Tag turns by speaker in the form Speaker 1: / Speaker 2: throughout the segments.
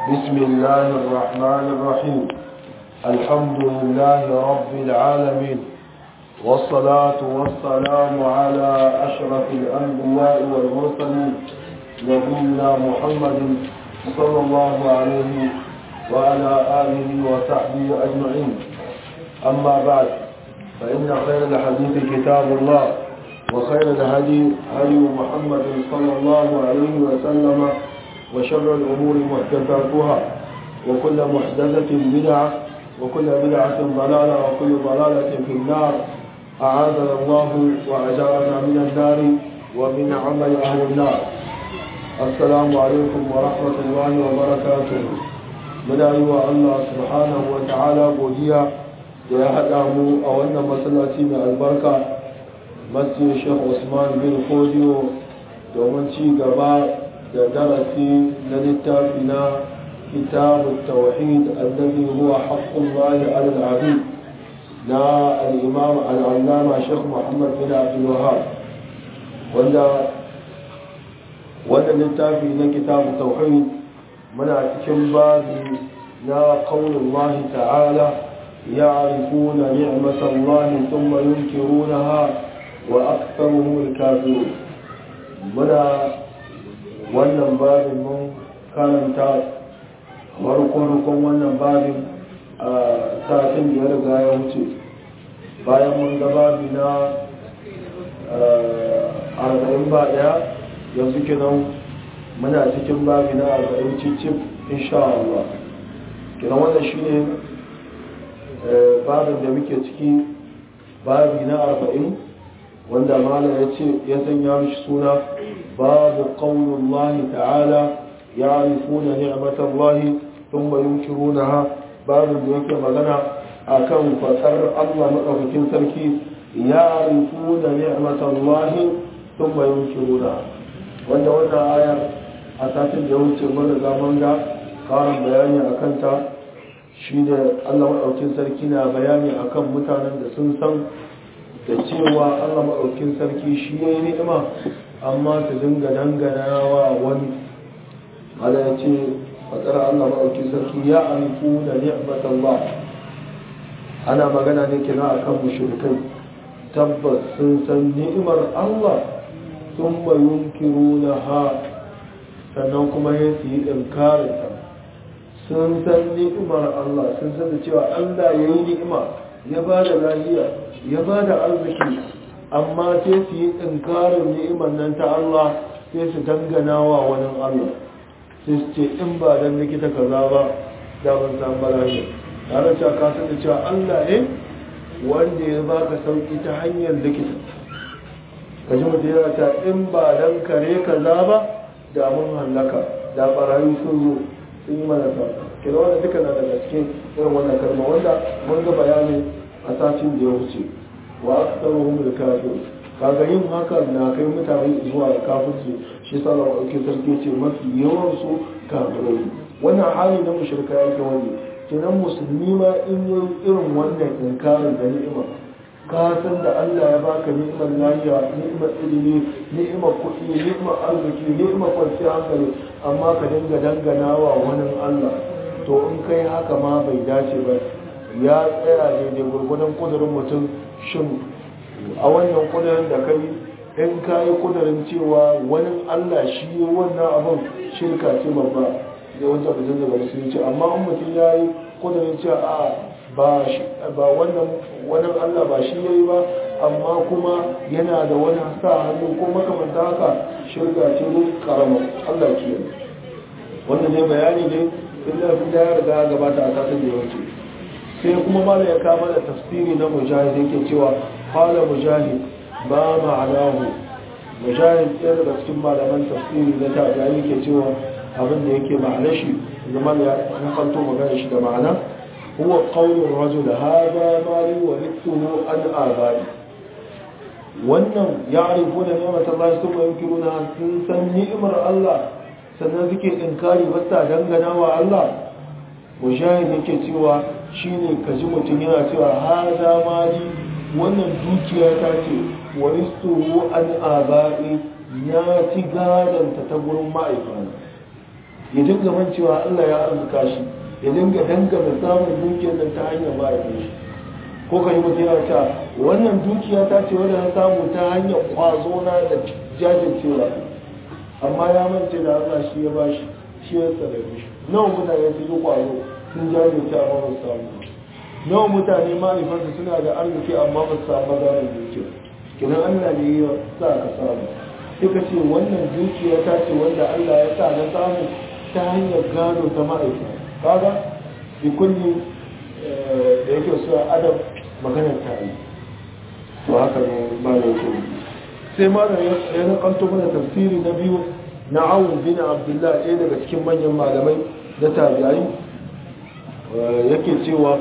Speaker 1: بسم الله الرحمن الرحيم الحمد لله رب العالمين والصلاة والسلام على أشرف الأنبياء والمرسلين نبينا محمد صلى الله عليه وعلى آله وصحبه أجمعين أما بعد فإن خير الحديث كتاب الله وخير الهدي هدي محمد صلى الله عليه وسلم وشر الأمور محدثاتها وكل محدثة بدعة وكل بدعة ضلالة وكل ضلالة في النار أعاذنا الله وأجارنا من النار ومن عمل أهل النار السلام عليكم ورحمة الله وبركاته من أيها الله سبحانه وتعالى بوديا يا هدامو أو أن مسلاتي من البركة مسجد الشيخ عثمان بن فوديو domin ci gaba da darasi na littafi na kitabu tawhid annabi huwa haqqullahi ala al-abid na al-imam al-allama Sheikh Muhammad bin Abdul Wahhab wanda wannan littafi na kitabu tauhid muna cikin babi na qaulullahi ta'ala ya'rifuna ni'matallahi thumma yunkirunaha wa aktharuhum al-kafirun muna wannan babin mun karanta farko-farkon wannan babin a satin da ya riga ya wuce bayan mun ga babi na arba'in ba daya yanzu kinan muna cikin babi na arba'in cicif insha Allah kinan wannan shi ne babin da muke ciki babi na arba'in wanda mala ya ce ya sanya mishi suna babu ƙaunullahi ta'ala ya rifuna ni'matallahi sun bayan kirunaha babu da yake magana a kan fasar allah maɗaukakin sarki ya rifuna ni'matallahi sun bayan kirunaha wanda wannan ayar a satin da wuce mana zaman ga ƙarin bayani a kanta shi da allah maɗaukakin sarki na bayani akan mutanen da sun san da cewa Allah maɗaukin sarki shi ya yi ni'ima amma su dinga dangana wa wani ala ya ce fatsara Allah maɗaukin sarki ya alifu da ni'matan ba ana magana ne kina a kan mushrikai tabbas sun san ni'imar Allah sun bayun kiru na ha sannan kuma ya su yi ɗinkarinta sun san ni'imar Allah sun san da cewa Allah ya yi ni'ima ya ba da lahiya ya ba da arziki amma sai su yi tsinkarin ni'imar nan ta Allah sai su dangana wa wani Allah sai su ce in ba don likita kaza ba da ban san bala'i tare da ka san da cewa Allah ne wanda ya baka sauki ta hanyar likita ka ji mutum yana ta in ba don kare kaza ba da mun hallaka da barayi sun zo sun yi mana sa kira wanda duka na daga cikin irin wannan kalma wanda mun ga bayanin a satin da ya wuce wa aktsaruhum al-kafir kaga yin haka na kai mutane zuwa kafirci shi sa Allah ɗauke sarki ce mafi yawan su kafirai wannan hali na mushrika yake wani kenan musulmi ma in yi irin wannan inkarin da ni'ima ka san da Allah ya baka ni'imar lafiya ni'imar ilimi ni'imar kuɗi ni'imar arziki ni'imar kwanciyar hankali amma ka dinga dangana wa wani Allah to in kai haka ma bai dace ba ya tsaya daidai gurgudan kudurin mutum shin a wannan kudurin da kai in ka yi kudurin cewa wani allah shi wannan abin shirka ce babba zai wanda mutum daga musulunci amma in mutum ya yi kudurin cewa a ba wannan wani allah ba shi ya yi ba amma kuma yana da wani sa hannu ko makamanta haka shirka ce ne karama allah ke wanda zai bayani ne illa fi da ya riga gabata a kasar da yawanci sai kuma mala ya kama da tafsiri na mujahid yake cewa qala mujahid ba ma'anahu mujahid ɗaya daga cikin malaman tafsiri na ta yake cewa abin da yake ma'ana shi zama ya kanto magana shi da ma'ana huwa qawlu rajul hada mali wa rithuhu an abai wannan ya'rifuna ni'matallahi thumma yunkiruna sun san ni'imar Allah sannan suke inkari ba ta dangana wa Allah mujahid yake cewa shine kaji mutum yana cewa hada mali wannan dukiya ta ce waristuhu an aba'i ya ci gadanta ta gurin ma'aikana ya dinga mancewa Allah ya arzuka shi ya dinga dangana samun dukiyar nan ta hanyar mahaifin shi ko ka yi mutum yana cewa wannan dukiya ta ce wadda na samu ta hanyar kwazo na da jajircewa amma ya mance da Allah shi ya ba shi shi ya tsare shi nawa mutane sun yi kwazo sun jajirce amma ba su samu nawa mutane mahaifansu suna da arziki amma ba su samu maganar dukiya kinan Allah ne ya sa ka samu sai ka ce wannan dukiya ta ce wanda Allah ya sa na samu ta hanyar gado ta ma'aikata kaga bi kulli da yake so adam maganar ta yi to haka ne ba da yake sai malam ya nakanto mana tafsiri na biyu na awun bin abdullah ɗaya daga cikin manyan malamai na tabi'ai yake cewa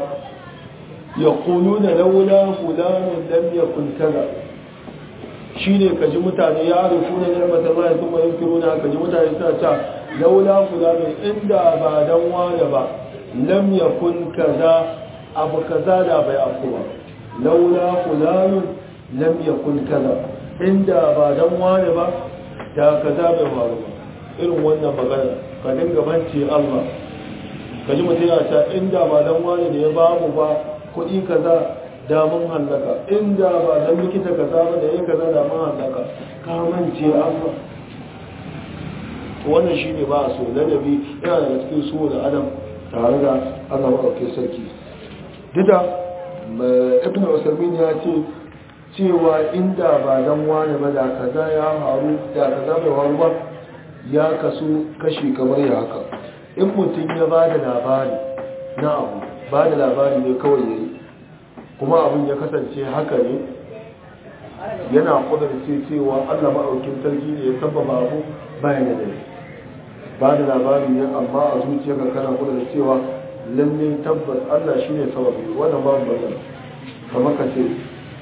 Speaker 1: يقولون لولا فلان لم يكن كذا shine kaji mutane ya arifuna ni'mat Allah kuma yunkiruna kaji mutane suna ta laula fulani inda ba dan wani ba lam yakun kaza abu kaza da bai afkuwa laula fulani lam yakun kaza inda ba dan wani ba da kaza bai faru ba irin wannan magana ka dinga bance Allah kaji mutum ya ta inda ba dan wani ne ya bamu ba kuɗi kaza da mun hallaka inda ba dan likita kaza ba da yake kaza da mun hallaka ka mance Allah wannan shine ba so ladabi yana da cikin so da adam tare da Allah madaukakin sarki duka ibn usaimin ya ce cewa inda ba dan wani ba da kaza ya faru da kaza bai faru ba ya kasu kashi kamar ya haka in mutum ya ba da labari na abu ba da labari ne kawai ya yi kuma abin ya kasance haka ne yana kudurce cewa allah maɗaukin sarki ne ya sababa abu bayan da dare ba da labari ne amma a zuciyarka kana kudurce cewa lalle tabbas allah shi ne sababi wannan babu bazan kamar ka ce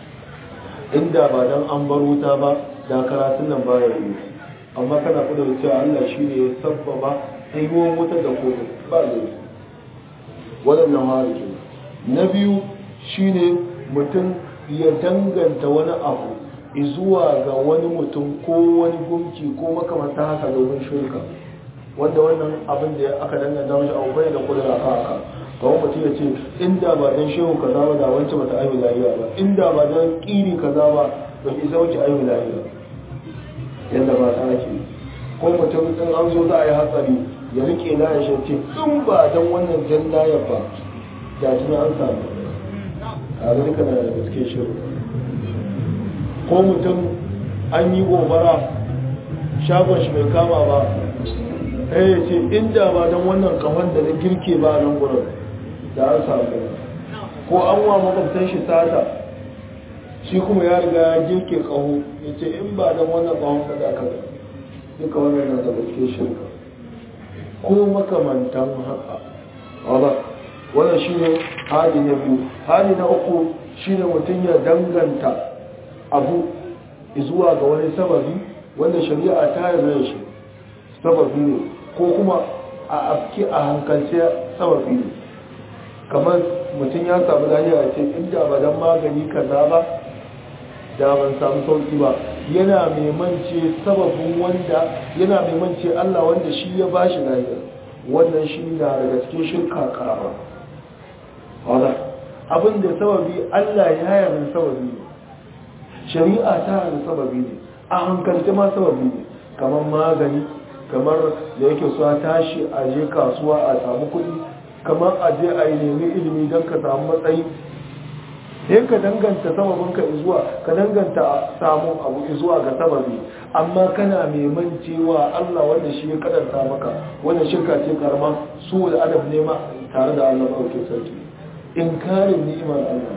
Speaker 1: inda ba dan an bar wuta ba da karatun nan baya yi amma kana kudurce cewa allah shi ne ya sababa ayyuwan wuta da kodin ba zai waɗannan hariki na biyu shine mutum ya danganta wani abu zuwa ga wani mutum ko wani gunki ko makamanta haka domin shirka wanda wannan abin da aka danganta mashi abu bai da kudura ka haka kawai mutum ya ce inda ba dan shehu kaza ba da wancan bata aihu lahiya ba inda ba dan kiri kaza ba ba ki sauke aihu lahiya yadda ba ta ake ko mutum in an zo za a yi hatsari ya rike na ya ce in ba don wannan jan layar ba da tuna an samu a ga duka na da gaske shiru ko mutum an yi gobara shagon shi bai kama ba ɗaya ya ce inda ba don wannan kahon da na girke ba nan gurin da an samu ko an wa makwabtan shi sata shi kuma ya riga ya girke kaho ya ce in ba don wannan kahon ka da kaza duka wannan na da gaske shirka ko makamantan haka wadda wannan shi ne hali na biyu hali na uku shi ne mutum ya danganta abu zuwa ga wani sababi wanda shari'a ta yarda shi sababi ne ko kuma a afki a hankalce sababi ne kamar mutum ya samu lafiya ce inda ba dan magani kaza ba da ban samu sauki ba yana mai mance sababin wanda yana mai mance Allah wanda shi ya bashi lafiya wannan shi na daga cikin shirka karama wala abin da sababi Allah ya yarda sababi ne shari'a ta yarda sababi ne a hankalce ma sababi ne kamar magani kamar da yake so a tashi a je kasuwa a samu kuɗi kamar a je a yi nemi ilimi don ka samu matsayi sai ka danganta sababin ka zuwa ka danganta samun abu zuwa ga sababi amma kana mai cewa Allah wanda shi ya kadanta maka wannan shirka ce karama su da adab ne ma tare da Allah ɗauke sarki inkarin ni'imar Allah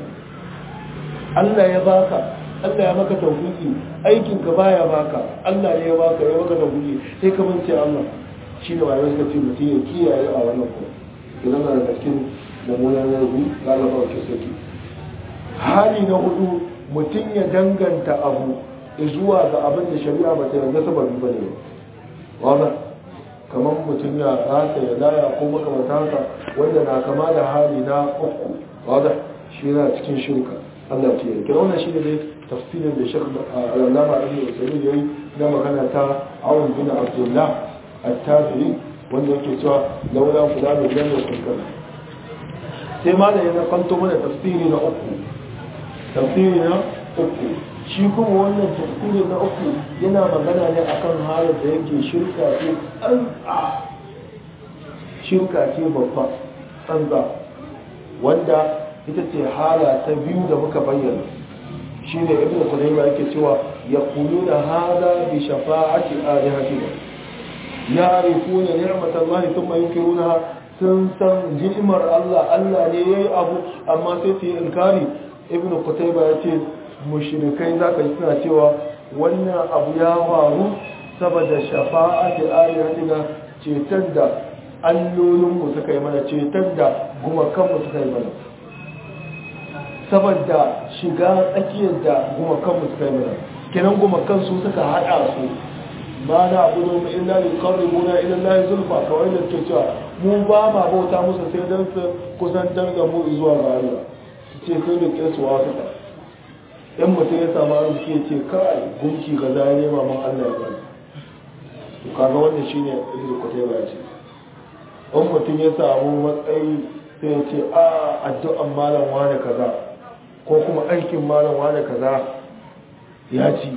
Speaker 1: Allah ya baka Allah ya maka tawfiki aikin ka baya baka Allah ne ya baka ya maka tawfiki sai ka mance Allah shi da wayar ka ce mutum ya kiyaye a wannan ko idan da cikin mummunan yanzu ga Allah ɗauke sarki hali na hudu mutum ya danganta abu zuwa ga abin da shari'a ba ta yarda sababi ba ne wanda kamar mutum ya rasa ya laya ko makamata haka wanda na kama da hali na uku wanda shi yana cikin shirka Allah ta yarda wannan shi ne dai tafsirin da shekh al-allama ibn usaymin yayi na magana ta awun bin abdullah at-tabi'i wanda yake cewa laula kula da jan da kunkar sai ma da ya nakanto mana tafsiri na uku tafsiri na uku shi kuma wannan tafsiri na uku yana magana ne akan halin da yake shirka ce tsantsa shirka ce babba tsantsa wanda ita ce hala ta biyu da muka bayyana shi ne ibn Qudayma yake cewa yaquluna hada bi shafa'ati alihatina ya'rifuna ni'matallahi thumma yunkirunaha sun san ni'mar Allah Allah ne yayi abu amma sai su yi inkari ibn Qudayma yace mushrikai zaka ji suna cewa wannan abu ya faru saboda shafa'ati alihatina cetar da allolinmu suka yi mana cetar da gumakanmu suka yi mana saboda shiga tsakiyar da gumakanmu suka yi mana kenan gumakan su suka haɗa su ba na abu da illa li qarribuna ila Allah zulfa kawai da ke cewa mu ba ma bauta musu sai dan su kusantar da mu zuwa ga Allah su ce sai da ke su wasu ta in mutum ya samu arziki ya ce kai gunki ga zai nema man Allah ya bani to kaga wannan shine ibnu kutayba ya ce in mutum ya samu matsayi sai ya ce a addu'an malam wane kaza ko kuma aikin malam wane kaza ya ci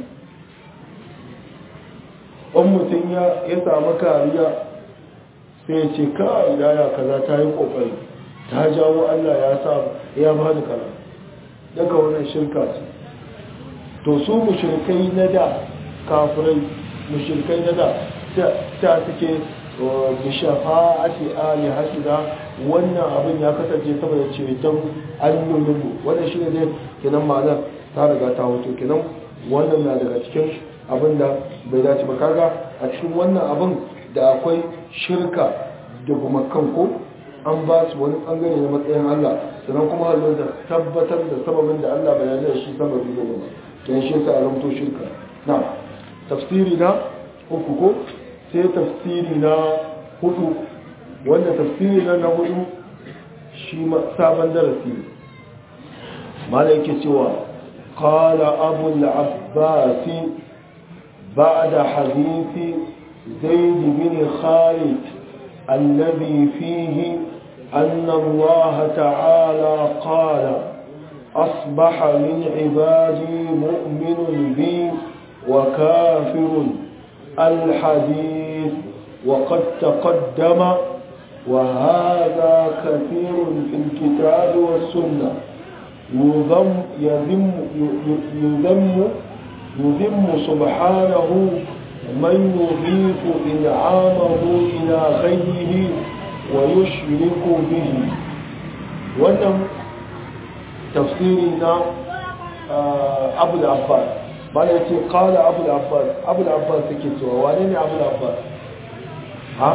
Speaker 1: in mutum ya samu kariya sai ya ce ka idaya kaza ta yi kokari ta jawo allah ya sa ya ba da kaza daga wannan shirka ce to su mushrikai na da kafirai mushrikai na da ta suke bishafa'ati ali hasida wannan abin ya kasance saboda ceton allulinmu wannan shi ne dai kenan ma'anar ta riga ta hoto kenan wannan na daga cikin abin da bai dace ba kaga a cikin wannan abin da akwai shirka da gumakan ko an ba su wani bangare na matsayin Allah sannan kuma halin da tabbatar da sababin da Allah bai yarda da shi sababi da ba kenan shi yasa a zamto shirka na tafsiri na uku ko sai tafsiri na hudu wanda tafsiri na na hudu shi sabon darasi mala yake cewa qala abu al-abbas ba'da hadithi zaid bin khalid alladhi fihi أن الله تعالى قال أصبح من عبادي مؤمن بي وكافر الحديث وقد تقدم وهذا كثير في الكتاب والسنة يذم يذم يذم يذم سبحانه من يضيف إنعامه إلى غيره ويشرك به wannan tafsiri na abu da abbas ba da ce kawai abu da abbas abu da abbas suke cewa wane ne abu da abbas ha?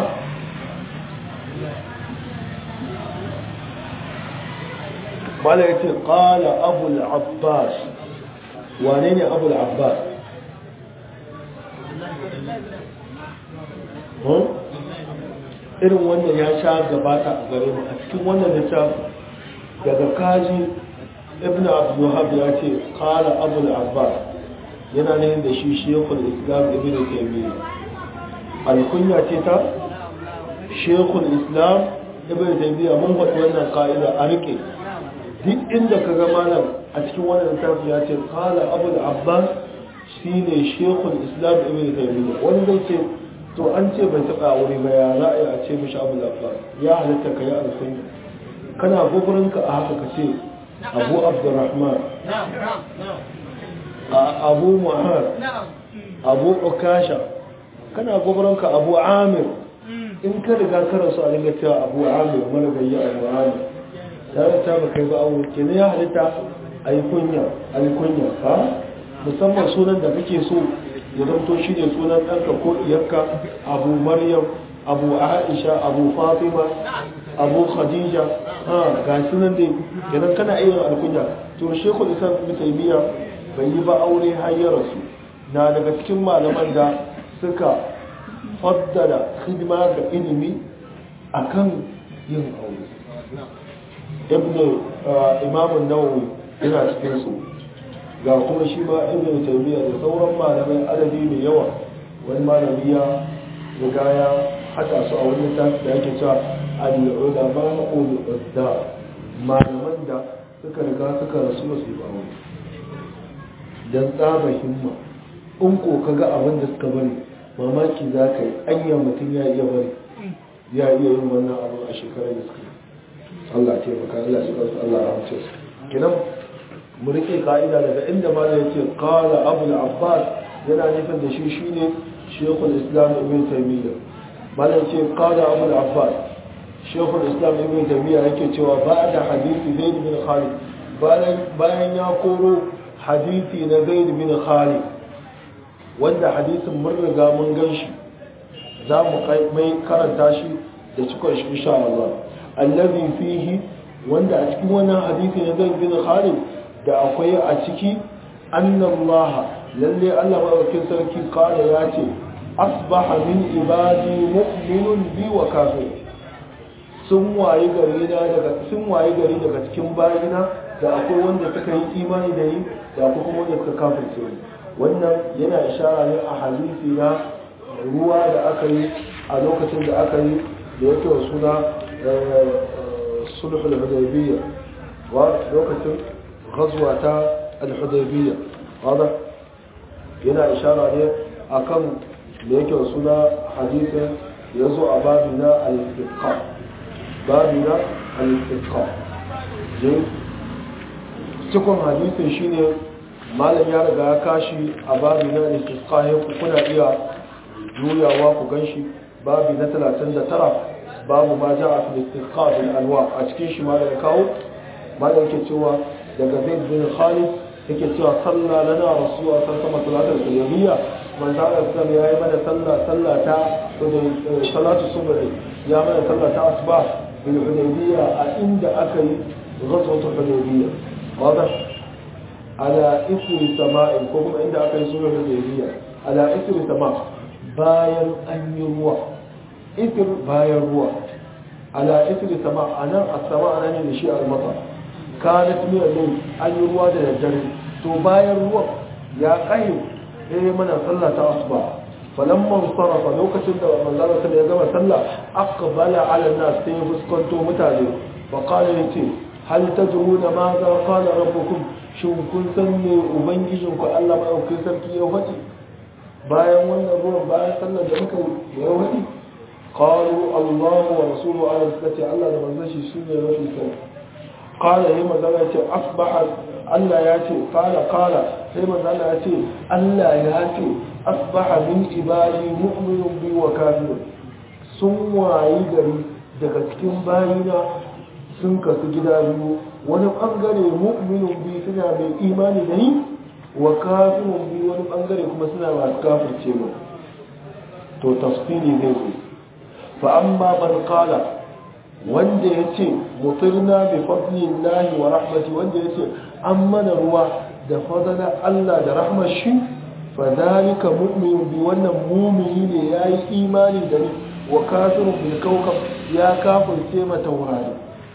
Speaker 1: ba da ce kawai abu da abbas wane ne abu da abbas irin wannan ya sha gabata a gare mu a cikin wannan littafin daga kaji ibn abdullahab ya ce kala abu da abbas yana ne da shi shekul islam ibn taimiyya alkunya ce ta shekul islam ibn taimiyya mun faɗi wannan ka'ida a rike duk inda ka ga malam a cikin wannan littafi ya ce kala abu da abbas shi ne shekul islam ibn taimiyya wani zai ce to an ce bai taɓa wuri ba ya za a yi a ce mishi abu da abbas ya halitta ka yi alkunya kana gugurinka a haka ka ce abu abdurrahman abu muhammad abu ukasha kana gugurinka abu amir in ka riga kara su a dinga cewa abu amir mana gayi abu amir tare ta ba kai ba abu ke ya halitta a yi kunya a yi kunya ha musamman sunan da kake so ya zanto shi ne sunan ɗanka ko iyakka abu maryam abu aisha abu fatima abu khadija ha ga sunan dai kenan kana iya alkunya to shekul islam ibn taymiya bai yi ba aure har ya rasu na daga cikin malaman da suka faddala hidima ga ilimi akan yin aure ibn imam an-nawawi yana cikin su ga kuma shi ma ibn taymiya da sauran malamai adadi mai yawa wani malami ya riga ya hada su a wani tafi da yake cewa al-ulama ul-udda malaman da suka riga suka rasu ba su ba wani dan tsaba himma in ko kaga abin da suka bari mamaki za ka yi anya mutum ya iya bari ya iya yin wannan abu a shekarar da suka yi Allah ce baka Allah shi kansu Allah rahmace su kinan mu rike ka'ida daga inda ma da yace qala abu al-abbas yana nufin da shi shine shaykhul islam ibn taymiyyah malam ce qala abu al-abbas shaykhul islam ibn taymiyyah yake cewa ba'da hadisi zaid bin khalid bayan bayan ya koro hadisi na zaid bin khalid wanda hadisin mun riga mun gan shi za mu mai karanta shi da cikon shi insha Allah allazi fihi wanda a cikin wannan hadisi na Zaid bin Khalid da akwai a ciki annallaha lalle Allah madaukakin sarki kala ya ce asbaha min ibadi mu'minun bi wa kafir sun waye gari na daga sun waye gari daga cikin bayina da akwai wanda suka yi imani da ni da akwai kuma wanda suka kafirce ni wannan yana ishara ne a hadisi na ruwa da aka yi a lokacin da aka yi da yake wa suna sulh al-hudaybiyya wa lokacin ghazwa ta al-hudaybiyya wada yana ishara ne akan da yake wa suna hadisin ya zo a babina al-istiqa babina al-istiqa cikin hadisin shine malam ya riga ya kashi a babi na istisqa kuna iya juyawa ku ganshi babi na 39 babu ma ja'a fil istisqa bil anwa a cikin shi malam ya kawo malam yake cewa daga Zaid bin Khalid yake cewa salla lana rasulullah sallallahu alaihi wasallam salatul man da Allah ya yi mana sallah sallah ta salatu subhi ya mana sallah ta asbah bil hudaybiyya a inda aka yi ghazwatul hudaybiyya واضح على إثر سماء كوكم عند أكل سورة الهدية على إثر سماء باين أن يروى إثر باين روى على إثر سماء أنا السماء أنا نشيء المطر كانت من الليل أن يروى ده الجري تو باين روى يا قيم إيه من صلى أصبح فلما انصرف لو كتب من الله صلى الله عليه وسلم أقبل على الناس سيفسكنتو متالي فقال لي hal tadruna ma za qala rabbukum shin kun san me ubangijin ku Allah madaukakin sarki ya faɗi bayan wannan ruwan bayan sallar da muka ya faɗi qalu Allah wa rasuluhu ala sunnati Allah da manzon shi sune mafi sani qala yayi magana ce asbaha Allah ya ce qala qala sai manzon Allah ya ce Allah ya ce asbaha min ibadi mu'minun bi wa kafirun sun wayi gari daga cikin bayina sun kasu gida biyu wani bangare mu'minun bi suna mai imani da ni wa kafirun bi wani bangare kuma suna masu kafirce mu to tafsiri zai zo fa amma man qala wanda yace mutirna bi fadlillahi wa rahmati wanda yace an mana ruwa da fadala Allah da rahmar shi fa zalika mu'minun bi wannan mu'mini ne yayi imani da ni wa kafirun bil kawkab ya kafirce mata taurari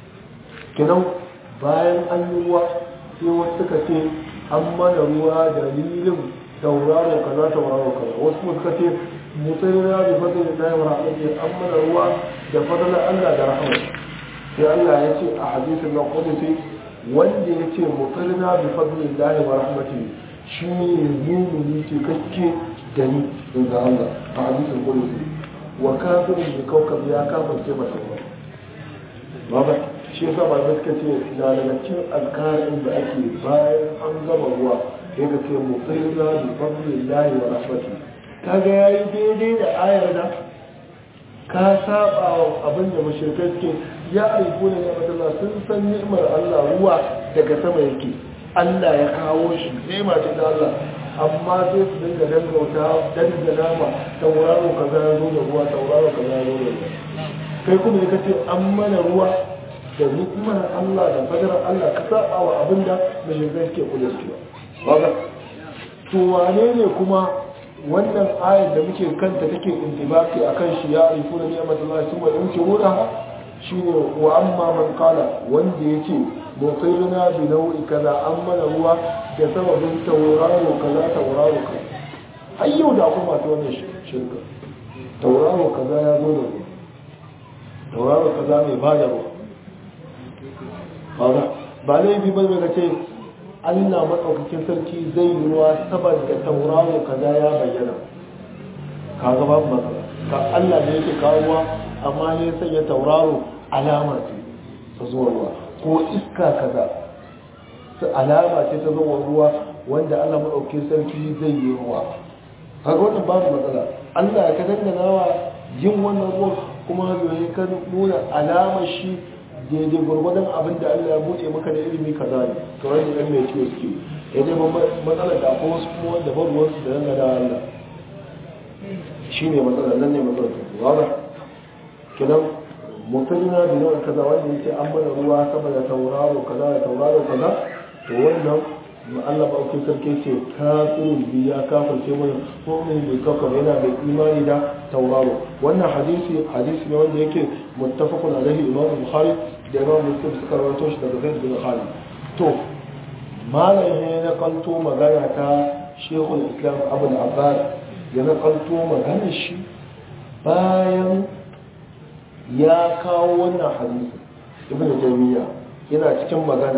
Speaker 1: kinan bayan an yi ruwa sai wasu suka ce an mana ruwa dalilin tauraro kaza tauraro kaza wasu kuma suka ce mutsayina da fadin da ya mara ce an mana ruwa da fadlan Allah da rahama sai Allah ya ce a hadisin na qudsi wanda ya ce mutsayina da fadin da ya mara rahmati shi ne mumini ce kake da ni daga Allah a hadisin qudsi wa kafirin bi kawkab ya kafirce mata ruwa ba shi yasa ba suka ce na daga cikin alkarin da ake bayan an gama ruwa sai ka ce mutsirna bi fadlillahi wa rahmati kaga yayi daidai da ayar da ka saba wa abin da mushrikai suke ya aiku ne ya Allah sun san ni'imar Allah ruwa daga sama yake Allah ya kawo shi ni'ima ce da Allah amma sai su dinga dangauta dangana ma tauraro kaza ya zo da ruwa tauraro kaza ya zo da ruwa kai kuma ya kace an mana ruwa da ni'imar Allah da fadarar Allah ka saba wa abinda mashirkai suke kula su ba to wane ne kuma wannan ayar da muke kanta take intibaki akan shi ya arifu da ni'imar Allah sun wa in kiruna shine wa amma man qala wanda yake mutsirina bi nau'i kaza an mana ruwa da sababin tauraro kaza tauraro kaza har yau da akwai masu wannan shirka tauraro kaza ya zo da ruwa tauraro kaza mai ba da ruwa ba laifi ba mai ce allah maɗaukakin sarki zai yi ruwa saboda tauraro kaza ya bayyana ka ga babu matsala ka allah da yake kawo ruwa amma ne sanya tauraro alama ce ta zuwa ruwa ko iska kaza su alama ce ta zuwa ruwa wanda allah maɗaukakin sarki zai yi ruwa kaga wannan babu matsala allah ya ka dangana wa yin wannan ruwan kuma zai ka nuna alamar shi daidai gwargwadon abin da Allah ya buɗe maka da ilimi kaza ne kawai da ɗan mai kiwo suke ya dai ban matsalar da akwai wasu kuma wanda ban ruwansu da yana da Allah shi ne matsalar nan ne matsalar ta wada kinan mutum na bi nawa kaza wanda yake an mana ruwa saboda tauraro kaza da tauraro kaza to wannan Allah ba ku sarki ce kafirin bi ya kafirce mana mu'min bi kafir yana da imani da tauraro wannan hadisi hadisi ne wanda yake muttafaqun alaihi imam bukhari da imam muslim suka rawaito shi daga zaid bin khalid to malam ne na kanto magana ta shekul islam abu abbas ya na kanto magana shi bayan ya kawo wannan hadisi ibn taymiya yana cikin magana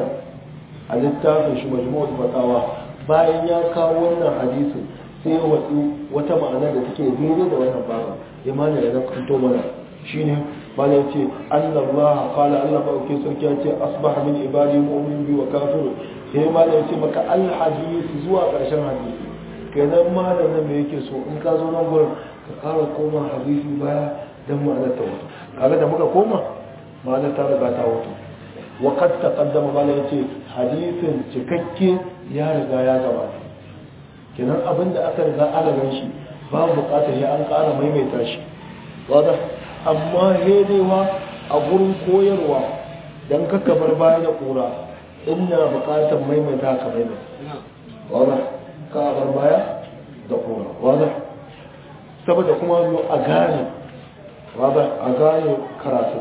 Speaker 1: a littafin shi majmu'ul fatawa bayan ya kawo wannan hadisin sai ya wadu wata ma'ana da take daidai da wannan babu imani da na kanto mana shine malam ce annallaha qala Allah ba ke sarki ya ce asbaha min ibadi mu'min bi wa kafir sai malam ce maka al hadith zuwa karshen hadisi kenan malam nan me yake so in ka zo nan gurin ka kara koma hadisi baya dan ma'anar ta wato kaga da muka koma ma'anar ta riga ta wato wa qad taqaddama malam yace hadisin cikakke ya riga ya gabata kenan abinda aka riga ana gan shi babu bukatar ya an kara maimaita shi wadda amma hedewa a gurin koyarwa don kaka bar baya da kura ina bukatar maimaita ka maimaita wadda ka bar baya da kura wadda saboda kuma zo a gane wadda a gane karatu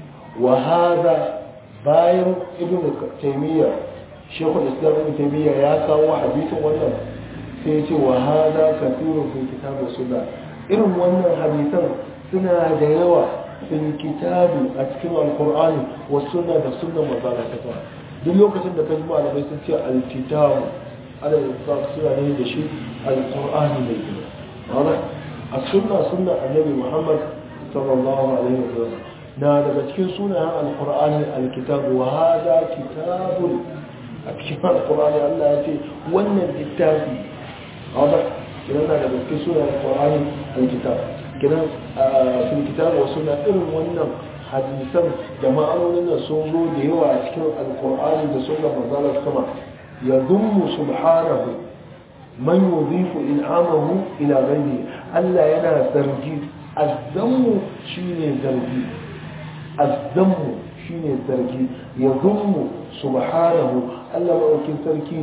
Speaker 1: wa hada bayan ibn taimiyya shekul islam ibn taimiyya ya kawo hadisin wannan sai ce wa hada kafirun fi kitabu sunna irin wannan hadisan suna da yawa fil kitabi a cikin alkur'ani wa sunna da sunnan manzala ta fara duk lokacin da kaji malamai sun ce alkitabu ana da suna ne da shi alkur'ani mai gina wala a sunna sunna annabi muhammad sallallahu alaihi wa sallam na daga cikin sunayen alkur'ani alkitabu wa hada kitabun a cikin alkur'ani Allah ya ce wannan littafi wala kiran na daga cikin sunayen alkur'ani alkitabu kiran sun kitabu wasu na irin wannan hadisan da ma'anonin da sun zo da yawa a cikin alkur'ani da sun gaba zalar sama ya dummu subhanahu man yudhifu in'amahu ila ghayri Allah yana zargi azzammu shine zargi azzammu shine zargi ya dummu subhanahu Allah maɗaukin sarki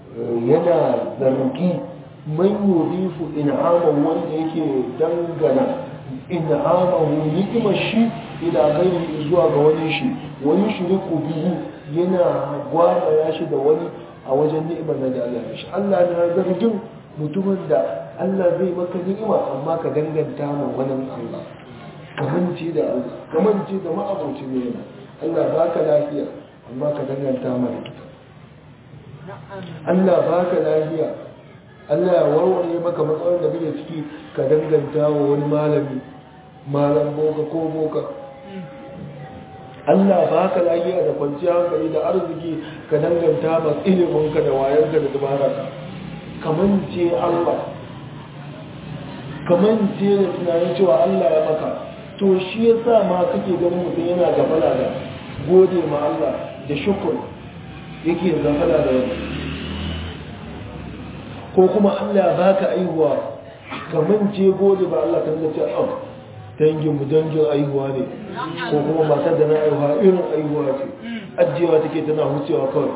Speaker 1: yana zargi man yudhifu in'amahu wanda yake dangana in'amahu ni'imar shi ila gairi zuwa ga wani shi wani shiriku biyu yana gwada ya shi da wani a wajen ni'imar da Allah ya shi Allah na zargin mutumin da Allah zai maka ni'ima amma ka danganta ma wani Allah kamanci da Allah kamanci da ma'abocin ni'ima Allah baka lafiya amma ka danganta ma likita Allah baka lafiya Allah ya warware maka matsalar da kake ciki ka danganta wa wani malami malam boka ko boka Allah ba ka lafiya da kwanciyar hankali da arziki ka danganta ma iliminka da wayanka da dubararka kamance Allah kamance da tunanin cewa Allah ya maka to shi ya sa ma kake ganin mutum yana gafala da gode ma Allah da shukur yake gafala da wani ko kuma Allah ba ka aihuwa kamance gode ba Allah kan zace am dangin mu dangin aihuwa ne ko kuma matar da na aihuwa irin aihuwa ce ajiyewa take tana hucewa kawai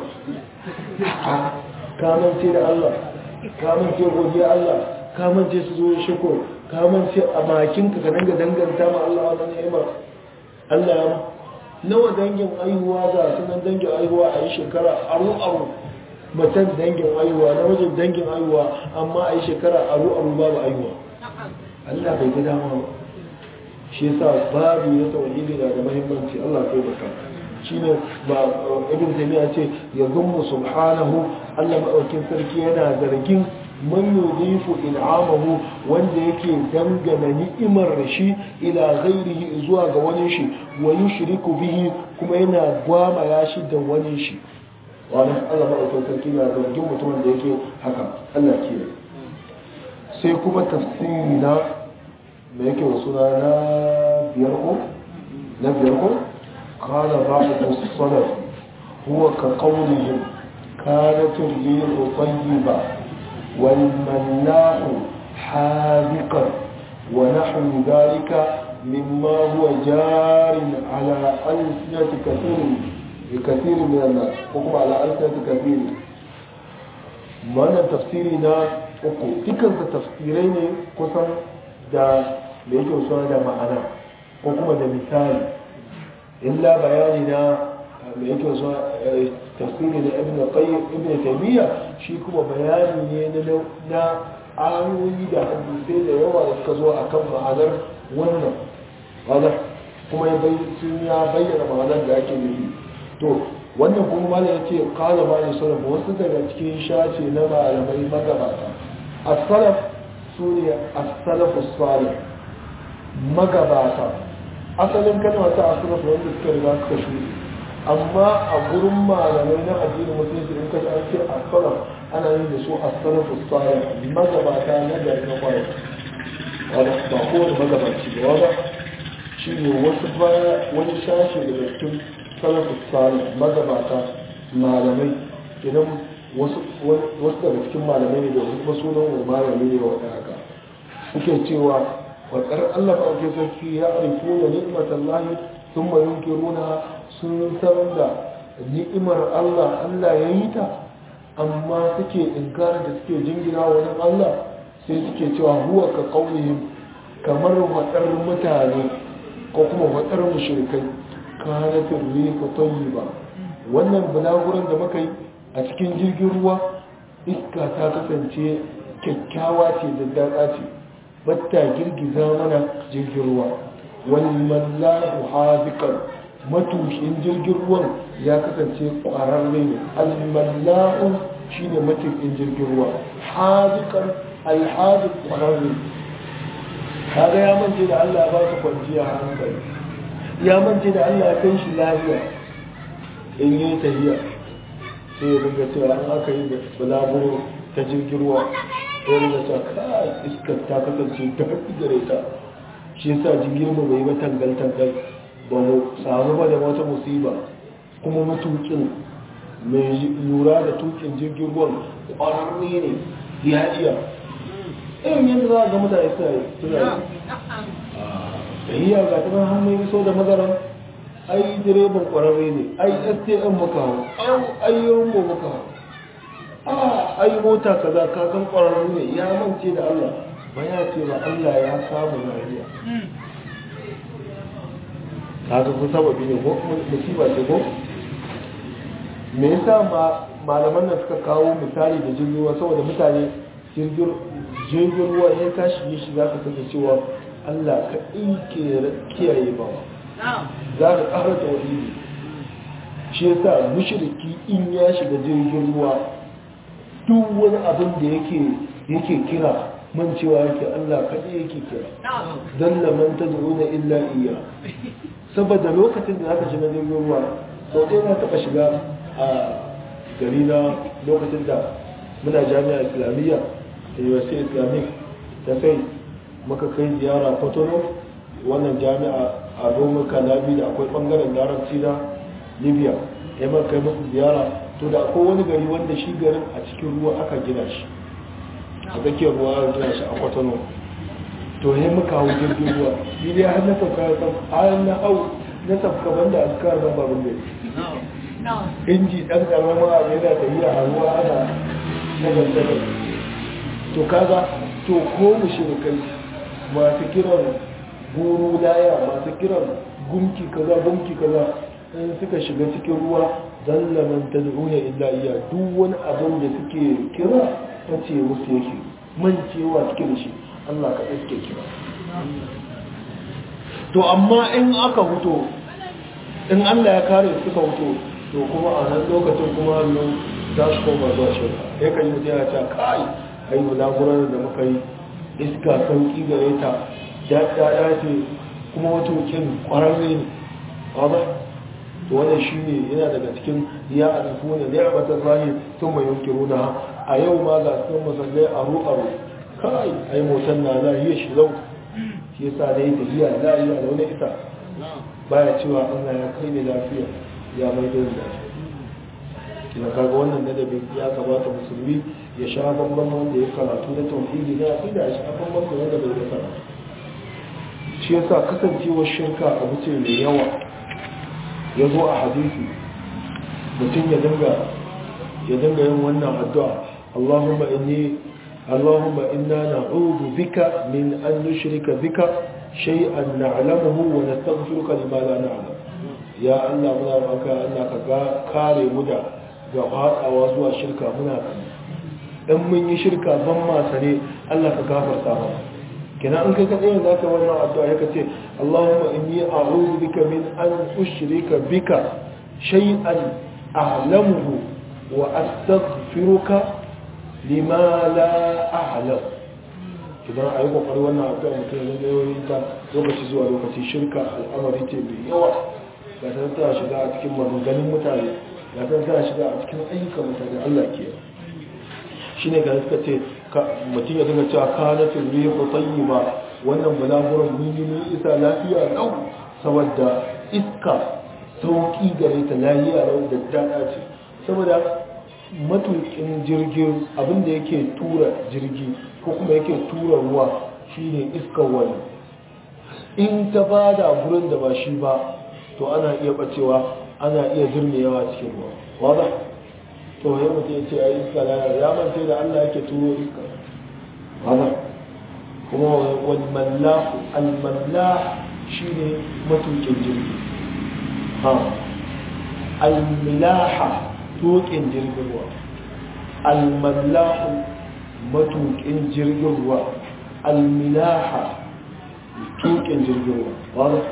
Speaker 1: kamance da Allah kamance godiya Allah kamance su zo shukur kamance a bakinka ka danga danganta ma Allah wannan ni'ima Allah ya nawa dangin aihuwa ga sunan dangin aihuwa a yi shekara aru aru matan dangin aihuwa na wajen dangin aihuwa amma a yi shekara aru aru babu aihuwa Allah bai ga dama ba shi yasa babu na tauhidi na da muhimmanci Allah kai baka shine ba ibn taymiya ce ya zummu subhanahu Allah madaukin sarki yana zargin man yudifu in'amahu wanda yake dangana ni'imar shi ila ghairihi zuwa ga wani shi wa yushriku bihi kuma yana gwama ya shi da wani shi wani Allah madaukin sarki na zargin mutumin da yake haka Allah ke sai kuma tafsiri na da yake wasu na biyar ko na biyar ko قال بعض السلف هو كقولهم كانت الريح طيبة والملاح حاذقا ونحو ذلك مما هو جار على ألسنة كثير بكثير من الناس حكم على ألسنة كثير mana tafsiri na uku dukansa tafsirai ne kusan da da yake suna da ma'ana ko kuma da misali illa bayani na mai yake wasu tafsiri da ibn qayyim ibn taymiya shi kuma bayani ne na na ayoyi da hadisai da yawa da suka zo akan ma'anar wannan wanda kuma ya bai sun ya bayyana ma'anar da ake nufi to wannan kuma malam yace qala ma ne salaf wasu daga cikin shace na malamai magabata as-salaf sune as-salafus salih magabata asalin kalma ta asiraf wanda suka riga suka shuɗe amma a gurin malamai na addinin musulunci in kaji an ce asaraf ana yin da su asaraf salih magabata na gari na kwarai wanda ba kowane magabaci ba wanda shi ne wasu baya wani sashe daga cikin salafu salih magabata malamai idan wasu daga cikin malamai ne da wasu sunan malami ne wa haka suke cewa wakar Allah ba ake sarki ya arifu da ni'imar Allah sun ma yunkiruna sun san da ni'imar Allah Allah ya yi ta amma suke inkarar da suke jingina wani Allah sai suke cewa huwa ka kaunihim kamar wadar mutane ko kuma wadar mushrikai kanatin rifa tayyiba wannan bulaguran da muka yi a cikin jirgin ruwa iska ta kasance kyakkyawa ce da daɗa ce batta girgiza mana jirgin ruwa walmallahu hazikan matushin jirgin ruwan ya kasance ƙwararre ne almallahu shine matukin jirgin ruwa hazikan alhazik ƙwararre kaga ya mance da Allah ya ba su kwanciya hankali ya mance da Allah ya kai shi lafiya in yi tafiya sai ya ringa cewa an aka yi da bulaguro ta jirgin ruwa wani da ta kai iskar ta kasance ta haɗi gare ta shi yasa jirgin mu bai ba tangal tangal ba mu samu ba da wata musiba kuma matukin mai lura da tukin jirgin ruwan ƙwararre ne ya iya irin yadda za a ga mutane suna yi suna yi iya ga ta hannun iso da mazaran ai direban ƙwararre ne ai stm muka hau ai yawon muka hau a ai mota kaza ka san ƙwararru ne ya mance da Allah ba ya ce ba Allah ya samu lafiya kaga kun sababi ne ko musiba ce ko me yasa ma malaman nan suka kawo misali da jirgin ruwa saboda mutane jirgin ruwa ya tashi yi shi za ka saka cewa Allah ka ke kiyaye ba za ka ƙara tauhidi shi yasa mushriki in ya shiga jirgin ruwa duk wani abin da yake yake kira man cewa yake Allah kaɗai yake kira don laman ta na illa iya saboda lokacin da zaka shiga jirgin ruwa sau ɗaya na taɓa shiga a gari na lokacin da muna jami'a islamiyya da university islamic ta sai muka kai ziyara kotono wannan jami'a a domin kalabi da akwai ɓangaren larabci na libya ya maka kai musu ziyara to da akwai wani gari wanda shi garin a cikin ruwa aka gina shi a tsakiyar ruwa aka gina shi a kwatano to ya muka hau jirgin ruwa ni dai har na sauka ya san har na hau na sauka banda askar ban babin gari inji dan karamin abu yana tafiya a ruwa ana na gantarar to kaga to ko mu shirkai masu kiran guru laya masu kiran gumki kaza gumki kaza in suka shiga cikin ruwa zalla man tad'una illa iya duk wani abin da suke kira tace musu yake man cewa suke da shi Allah ka iske kira to amma in aka huto in Allah ya kare suka huto to kuma a nan lokacin kuma hannun za su koma zuwa shirka ya kan yi mutum ya ce kai ai bulaguran da muka yi iska sauki gare ta daɗaɗa ce kuma matukin ƙwararre ne ba to wannan shi ne yana daga cikin ya arifu ne da ya bata zahi sun mai yankiru na a yau ma ga sun musallai aro aro kai ai motar na lahiya shi zau shi yasa da yi tafiya lahiya da wani ita baya cewa Allah ya kai ne lafiya ya mai da lafiya kina kaga wannan ladabin ya kamata musulmi ya sha bambam wanda ya karatu na tauhidi na aqida ya sha bambam da wanda bai da karatu shi yasa kasancewar shirka abu ce mai yawa ya zo a hadisi mutum ya dinga ya dinga yin wannan addu'a Allahumma inni Allahumma inna na'udhu bika min an nushrika bika shay'an na'lamuhu wa nastaghfiruka lima la na'lam ya Allah muna maka Allah ka kare mu da ga fadawa zuwa shirka muna dan mun yi shirka ban ma sane Allah ka gafarta mana kina an kai kadai za ka wannan addu'a yake ce Allahumma inni a'udhu bika min an ushrika bika shay'an a'lamuhu wa astaghfiruka lima la a'lam idan ayi kokari wannan addu'a mutum ya ga yayin ta lokaci zuwa lokaci shirka al'amari ce mai yawa ga ta ta shiga a cikin maganganun mutane ga ta ta shiga a cikin ayyukan mutane Allah ke shine ga suka ce mutum ya dinga cewa kanatin rihu tayyiba wannan balaguran mun yi mun isa lafiya lau saboda iska sauki gare ta lafiya lau da dada ce saboda matukin jirgin abinda yake tura jirgi ko kuma yake tura ruwa shine iskar wani in ta bada gurin da ba shi ba to ana iya bacewa ana iya zirmewa cikin ruwa wada to ya mutu ya ce a iska ya mance da Allah yake turo iska haka kuma wani mallahu almallah shi ne matukin jirgi ha almilaha tukin jirgin ruwa almallahu matukin jirgin ruwa almilaha tukin jirgin ruwa wani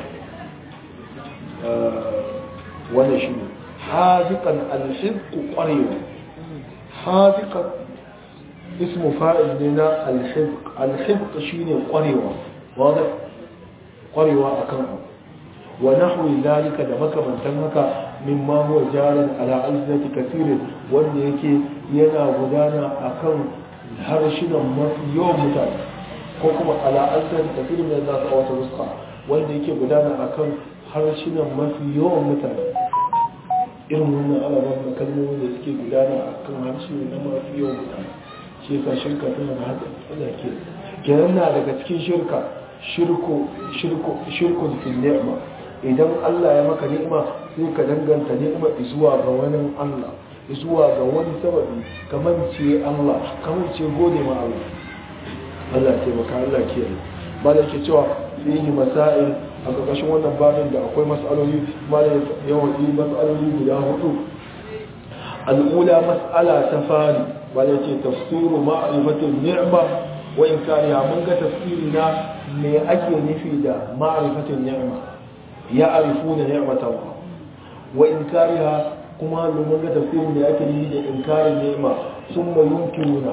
Speaker 1: wani shi ne hazikan alhibku kwarewa hazikan ismu fa'il ne na alhibq alhibq shine kwarewa wanda kwarewa akan abu wa nahwi zalika da makamantan haka mimma huwa jarin ala alsinati kathirin wanda yake yana gudana akan harshinan mafi yawan mutane ko kuma ala alsinati kathirin da za su wata ruska wanda yake gudana akan harshinan mafi yawan mutane irin wannan alaban da kalmomi da suke gudana akan harshe na mafi yawan mutane shi yasa shirka tana da haka Allah ke kenan na daga cikin shirka shirku shirku shirku fil ni'ma idan Allah ya maka ni'ima sai ka danganta ni'ima zuwa ga wani Allah zuwa ga wani sababi kamar ce Allah kamar ce gode ma Allah Allah ce maka Allah ke ba da yake cewa fihi masail a ƙarƙashin wannan babin da akwai mas'aloli ma da yawan yi mas'aloli guda hudu al'ula mas'ala ta fari wanda ce tafsiru ma'rifatin ni'ma wa inkariha mun ga tafsiri na me ake nufi da ma'rifatin ni'ma ya arifuna ni'matan wa inkariha kuma mun ga tafsirin da ake nufi da inkarin ni'ma summa yunkiruna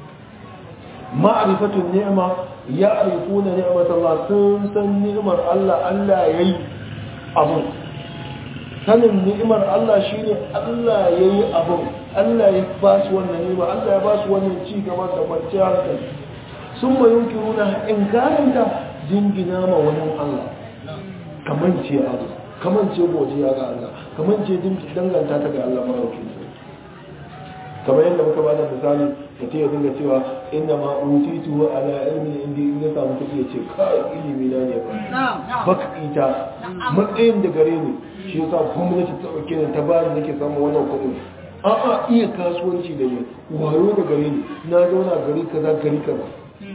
Speaker 1: ma'rifatun ni'ma ya arifuna ni'matan Allah sun san ni'mar Allah Allah yayi abun sanin ni'imar Allah shine Allah yayi abun Allah ya ba su wannan ni'ima Allah ya ba su wannan ci gaba da kwanciyar hankali sun ma yunkiruna inkaranta jingina ma wani Allah kaman ce abu kaman ce godiya ga Allah kaman ce danganta ta ga Allah maraukin kamar yadda muka ba da misali da ta dinga cewa inda ma utitu ala ilmi indi in ya samu kuɗi ya ce kai ilimi na ne ba baka ita matsayin da gare ni shi yasa gwamnati ta ɗauke ni ta ba ni nake samun wannan kuɗin a'a iya kasuwanci da ni wayo da gare ni na zauna gari kaza gari kaza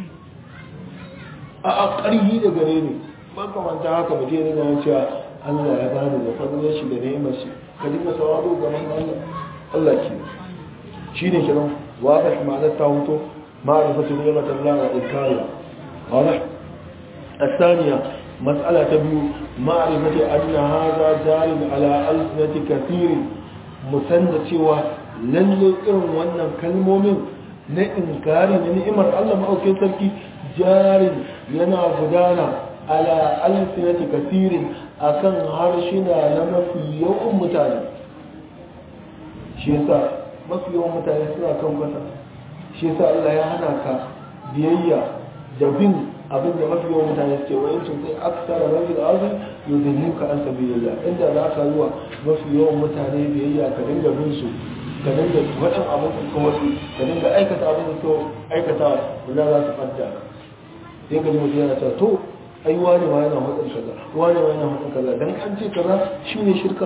Speaker 1: a'a ƙarfi da gare ni ban kamanta haka mutum ya dinga cewa Allah ya bani da fadlan shi da ni'imar shi ka dinga sauraro ga Allah Allah ke shine kiran واضح معنى التاوتو معرفة نعمة الله وإنكارها واضح الثانية مسألة تبيو معرفة أن هذا جار على ألسنة كثير مسنة سوى lalle irin wannan kalmomin na inkari na ni'imar Allah ma'aukin sarki jarin yana gudana ala alfinati kasirin akan harshina na mafi yawan mutane shi yasa mafi yawan mutane suna kan kwata shi yasa Allah ya hana ka biyayya da bin abin da mafi yawan mutane suke wa yancin sai aksara rabi da arzi yudhillu ka an sabilillah inda za ka zuwa mafi yawan mutane biyayya ka dinga bin su ka dinga wadan abin da kuma ka dinga aikata abin da to aikata wanda za su fadda sai ka ji mutum yana cewa to ai wani ma yana hudun kaza wani ma yana hudun kaza dan an ce kaza shine shirka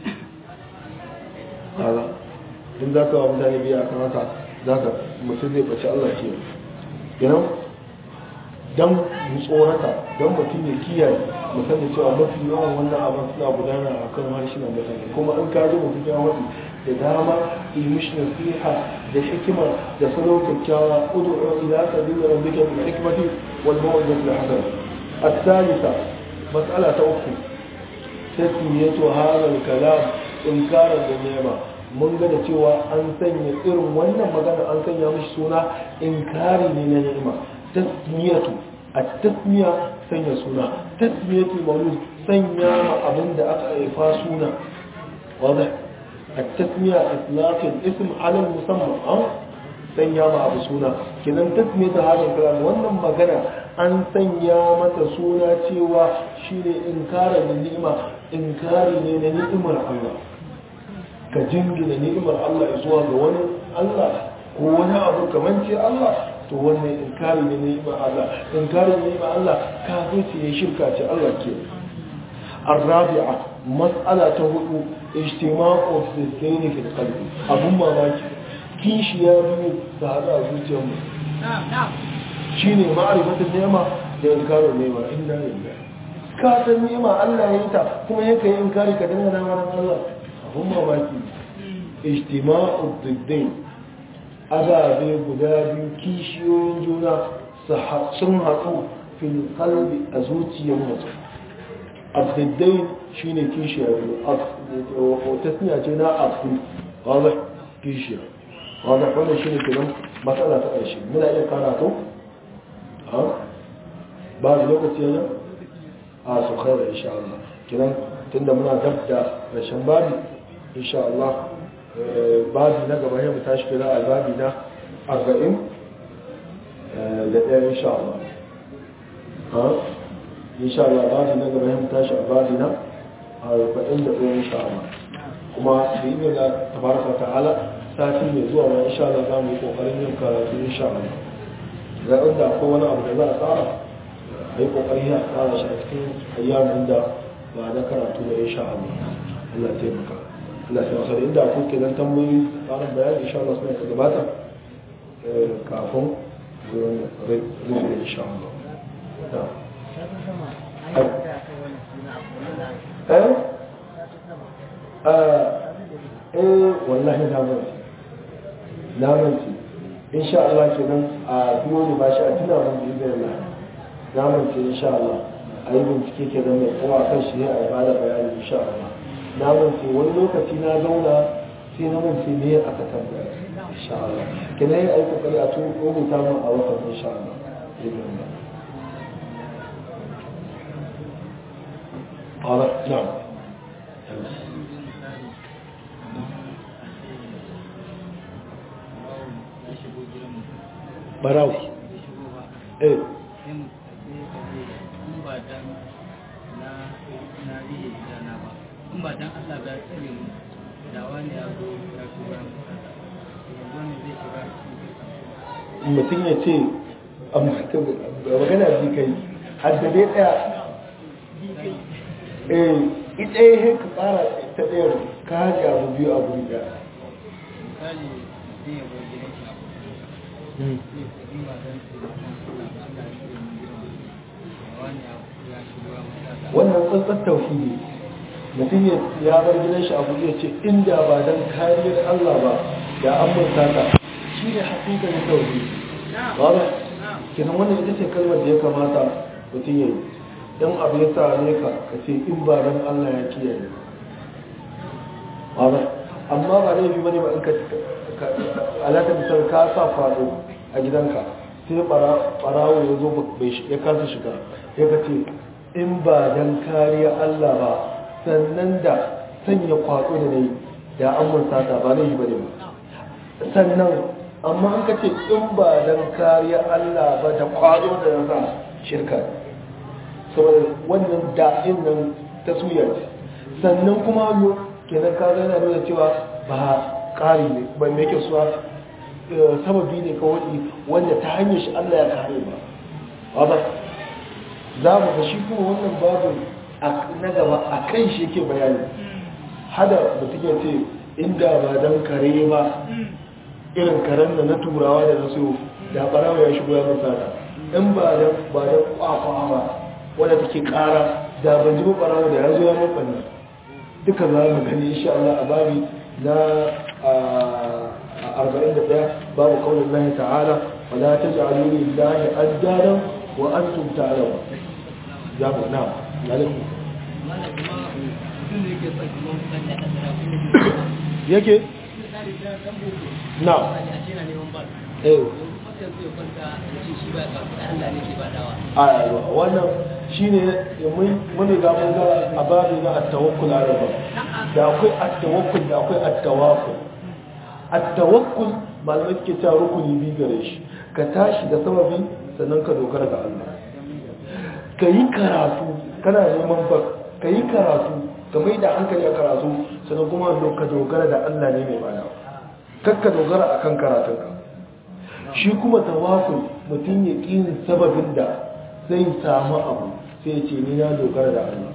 Speaker 1: kaza in za ka wa mutane biya kan haka za ka mutum zai ɓace Allah ke yanan don mu tsorata don mutum ya kiyaye mu sani cewa mafi yawan wannan abin suna gudana a kan harshenan mutane kuma an kaji mutum ya wasu da dama yi mishi nasiha da hikima da salo kyakkyawa udu ila sabila rabbika bil hikmati wal mawdati al hasana الثالثة مسألة أخرى تسمية هذا الكلام إنكارا بالنعمة mun ga da cewa an sanya irin wannan magana an sanya mishi suna inkari ne na ni'ima tasmiyatu a tasmiya sanya suna tasmiyatu maulud sanya ma abin da aka haifa suna wadda a tasmiya itlaqin ism ala musamman an sanya ma abu suna kidan tasmiyatu hadin kalam wannan magana an sanya mata suna cewa shine inkarin ni'ima inkari ne na ni'imar Allah ka jingina ni'imar Allah zuwa ga wani Allah ko wani abu kamar ce Allah to wannan inkari ne ni'imar Allah inkari ne ni'imar Allah kafirci ne shirka ce Allah ke الرابعة مسألة هدو اجتماع الضدين في القلب أبو mamaki kishi ya biyu da hada a zuciyar mu shine ma'rifatul ni'ma da inkarin ni'ma inna lillahi ka san ni'ma Allah ya yi ta kuma yake inkari ka dinga nan Allah abun mamaki ijtima'u diddin ababe guda biyu kishiyoyin juna sun haɗu fil qalbi a zuciyar mutum abdiddai shine kishiya biyu tasniya ce na abdu wadda kishiya wadda wannan shine kenan matsala ta ƙarshe muna iya karatu ba da lokaci yana a su khaira insha Allah kenan tunda muna dab da rashin babi insha Allah babi na gaba ya mu tashi kira a babi na 40 da ɗaya insha Allah insha Allah babi na gaba ya mu tashi a babi na 40 da ɗaya insha Allah kuma da yi ne da tabaraka ta'ala sati mai zuwa ma insha Allah za mu yi kokarin yin karatu insha Allah ga inda akwai wani abu da za a tsara a yi kokari a tsara shi a cikin ayyamin da ba na karatu da insha Allah Allah taimaka Allah sai wasu inda ku ke nan tambayoyi tsarin bayani insha Allah suna gabata kafin zuwa insha Allah eh eh wallahi na manci na manci insha Allah kenan a biyo ne ba shi a tuna mun bi zai Allah na manci insha Allah a yi bincike ke zama kuma kan shi a bada bayani insha Allah na mance wani lokaci na zauna sai na mance ne aka tambaya insha Allah kina yi aiki kokari a tun rubuta mun a watan insha Allah قال نعم براو ايه
Speaker 2: in ba dan Allah ba tsare mu da wani ya zo ya tura mu wani zai shiga
Speaker 1: mutum ya ce magana bi kai haddabe daya eh ita yi ka tsara ta ɗayar ka haɗe abu biyu abu ɗaya
Speaker 2: misali zai ya bar gidan shi zai in ba dan sai Allah ya tsare mu girma da wani ya shiga mu
Speaker 1: wannan tsantsar tauhidi mutum ya bar gidan shi abu ya ce inda ba don kariyar Allah ba da an murta ta shi ne haƙiƙar tauhidi ba ba kenan wannan ita ce kalmar da ya kamata mutum ya yi in abu ya same ka ka ce in ba dan Allah ya kiyaye ba amma ba laifi bane ba in ka alaka da ka sa fado a gidanka sai barawo ya zo ya kasa shiga ya ka ce in ba dan kariya Allah ba sannan da sanya kwado da nayi da an mun sata ba laifi bane ba sannan amma an ka ce in ba dan kariya Allah ba da kwado da ya sa shirka saboda wannan da'in nan ta suya ce sannan kuma kenan ka zai na nuna cewa ba ƙari ne ba mai ke suwa sababi ne kawai wanda ta hanyar shi Allah ya kare ba ba za mu ga shi kuma wannan babu na gaba a kan shi yake bayani hada mutum ya ce inda ba don kare ba irin karen da na turawa da na so da barawa ya shigo ya masa in ba don ba don kwakwa ba wadda take kara da ban ji barawa da ya zo ya mafanni duka za mu gani insha Allah a babi na 41 babu kaunin Allah ta'ala wala taj'alu lillahi addaran wa antum ta'lamun ya mu na alaikum yake na eh a wannan shine mun ga mun ga a babu na at-tawakkul ala Allah da akwai at-tawakkul da akwai at-tawakkul at-tawakkul malamai ke ta rukuni bi gare shi ka tashi da sababi sannan ka dogara ga Allah ka yi karatu kana neman ba ka yi karatu ka mai da hankali a karatu sannan kuma ka dogara da Allah ne mai bada kakka dogara akan karatunka shi kuma tawakkul mutum ya ƙin sababin da zai samu abu sai ce ni na dogara da Allah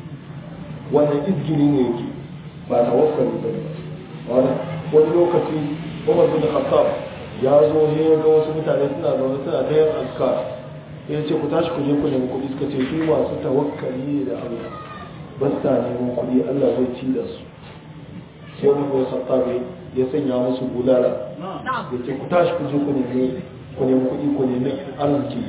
Speaker 1: wannan izgiri ne yake ba tawakkali ba wani wani lokaci Umar bin Khattab ya zo ne ya ga wasu mutane suna zaune suna ta yin azkar ya ce ku tashi ku je ku nemi kuɗi suka ce su masu tawakkali da Allah ba sa neman kuɗi Allah zai ci da su sai Umar bin Khattab ya sanya musu bulala ya ce ku tashi ku je ku nemi ku nemi kuɗi ku nemi arziki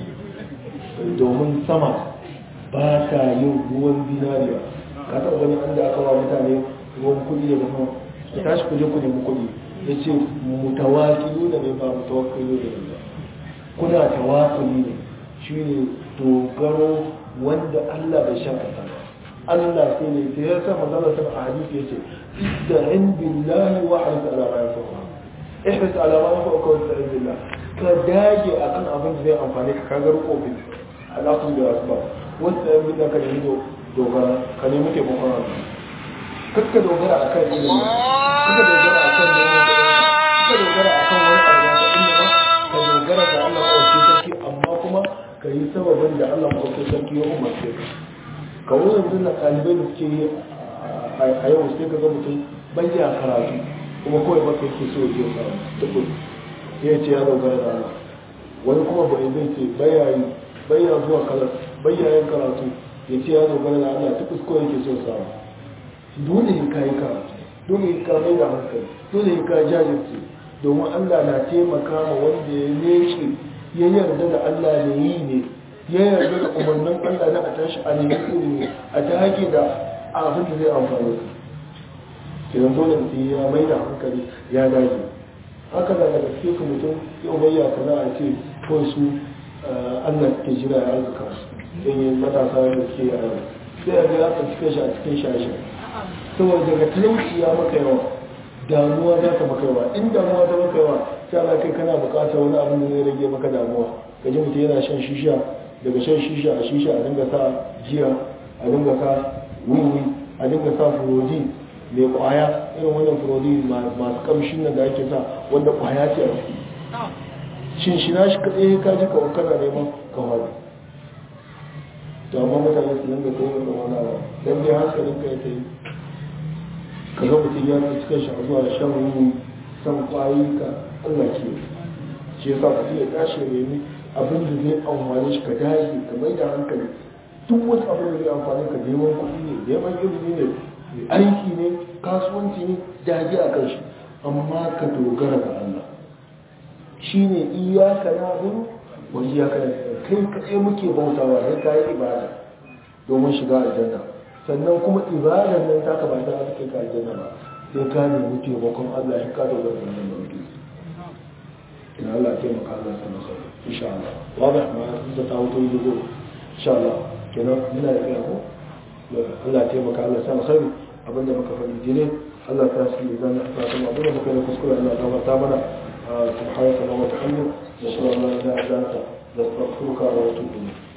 Speaker 1: domin sama ba ta yin ruwan zinariya ka taɓa wani an da aka wa mutane ruwan kuɗi daga sama ku tashi ku je ku nemi kuɗi ya ce mutawakilu da ne ba mutawakkilu da ne ba kuna tawakuli ne shi ne dogaro wanda Allah bai shakata ba Allah sai ne sai ya sa magana ta a hadisi yace ista'in billahi wa harif ala ma yanfa'uka ihris ala ma yanfa'uka wa ista'in billah ka dage akan abin da zai amfane ka ka garko bi alaƙun da asba wanda yan billah ka nemi dogara ka nemi taimakon Allah kakka dogara akan ilimi kakka dogara akan neman kakka dogara akan wani abu da ilimi ba ka dogara ga Allah ko sarki amma kuma ka yi sababin da Allah ko sarki ya umarce ka kawo yanzu na ɗalibai da suke yi a yau sai ka ga mutum bayya karatu kuma kawai ba ka yake so ya je samu tukun ya ce ya dogara da Allah wani kuma ba zai ce bayya zuwa kalar bayya yin karatu ya ce ya dogara da Allah tukus kawai yake so samu dole in ka yi karatu dole in ka mai da hankali dole in ka jajirce domin Allah na taimaka ma wanda ya nece ya yarda da Allah ne yi ne ya yarda da umarnin Allah na a tashi a nemi ilimi a ta haƙi da abin da zai amfani ka kiran dole mutum ya mai da hankali ya dage haka da daga cikin ka mutum yau bayya ka za a ce ko su Allah suke jira ya arzika su don yin matasa da suke yi a yau sai a ga ya tsanci shi a cikin shashi saboda daga talauci ya maka yawa damuwa za ta maka yawa in damuwa ta maka yawa sai ana kai kana bukatar wani abin da zai rage maka damuwa ka ji mutum yana shan shisha daga shan shisha a shisha a dinga sa jiya a dinga sa wiwi a dinga sa furoji mai kwaya irin wannan furoji masu kamshin nan da ake sa wanda kwaya ce a ciki shin shi na shi kaɗai ka ji kawai kana neman kawai to amma mutane su dinga kai yin wani abu don dai hankalin ka ya ta yi ka ga mutum ya ci cikin shi a zuwa shan wiwi san kwayi ka Allah ke shi yasa ka ya tashi ya nemi abin da zai amfani shi ka dage ka mai da hankali duk wani abin da zai amfani ka neman kuɗi ne neman ilimi ne aiki ne kasuwanci ne dage a kan shi amma ka dogara ga Allah shi ne iyaka na hudu wa iyaka na kai kaɗai muke bautawa sai ka yi ibada domin shiga aljanna sannan kuma ibadar nan ta ka ba ta kai ka aljanna ba sai ka nemi taimakon Allah in ka dogara da nan da mutum in Allah ya taimaka Allah ya sanar sai insha Allah wadah ma da ta wuto yi zo insha Allah kenan muna da kai ko Allah ya taimaka Allah ya sanar sai abinda muka faɗi dire Allah ta shi zan ta kuma abinda muka yi kuskure Allah ya gafarta mana subhanahu wa ta'ala wa ta'ala نسأل الله لا إله إلا أنت نستغفرك ونتوب إليك